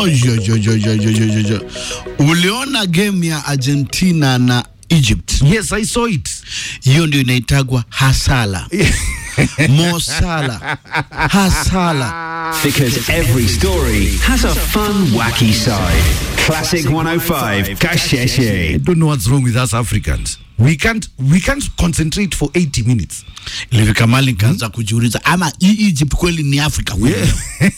Oh, jo, jo, jo, jo, jo, jo, jo, jo. Uliona game ya Argentina na Egypt? Yes, I saw it. Hiyo ndio inaitagwa hasala. Mo Salah. Hasala. Because every story has a fun, wacky side. Classic 105, I Kasheshe. don't know what's wrong with us Africans. We can't we can't concentrate for 80 minutes. Ilifika mali nikaanza kujiuliza ama hii Egypt kweli ni Afrika kweli?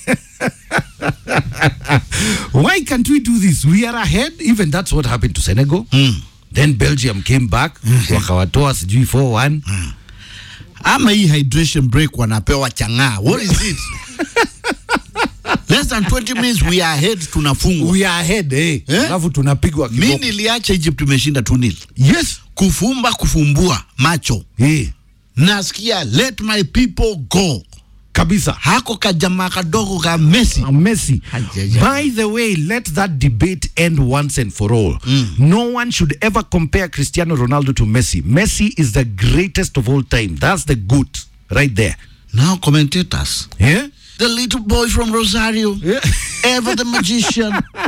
Why can't we do this? We are ahead. Even that's what happened to Senegal. Then Belgium came back wakawatoa sijui 4-1. ama hii hydration break wanapewa chang'aa. What is it? Less than 20 minutes we are ahead tunafungwa. We are ahead eh. Eh? Alafu tunapigwa Mi kiboko. niliacha Egypt imeshinda 2-0. Yes. Kufumba kufumbua macho. Eh. Nasikia let my people go. Kabisa. Hako kajamaa kadogo ka Messi. Uh, Messi. Ajaja. By the way, let that debate end once and for all. No one should ever compare Cristiano Ronaldo to Messi. Messi is the greatest of all time. That's the goat right there. Now commentators. Yeah? The little boy from Rosario. Yeah. Ever the magician.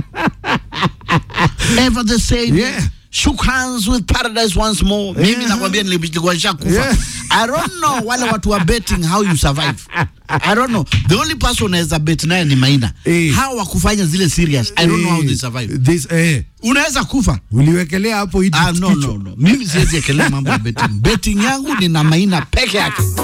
Ever the savior. Yeah. Shook hands with paradise once more. Mimi nakwambia nilikuwa nishakufa. Yeah. I don't know wale watu wa betting how you survive. I don't know. The only person unaweza bet naye ni Maina. Eh. Hao wakufanya zile serious. I don't know how they survive. This, eh, Unaweza kufa. uliwekelea hapo Egypt Ah, no, kichwa. no, no. Mimi siwezi ekelea mambo ya betting. Betting yangu ni na Maina peke yake.